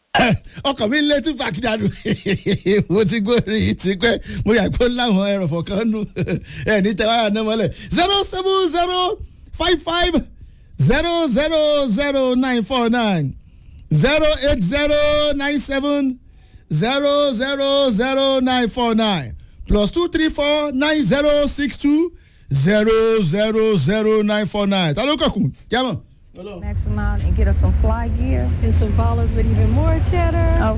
ọkọ̀ mi ń lé tupac dànù mo ti gbórí yìí ti pẹ́ mo yà pé láwọn ẹrọ̀fọ̀ kan nù ẹ̀ ní tẹ́wáyà náà mọ́lẹ̀ zero seven zero five five zero zero zero nine four nine zero eight zero nine seven zero zero zero nine four nine plus two three four nine zero six two zero zero zero nine four nine ta ló kọ̀kùn yàmọ̀. Max amount and get us some fly gear And some ballers with even more cheddar.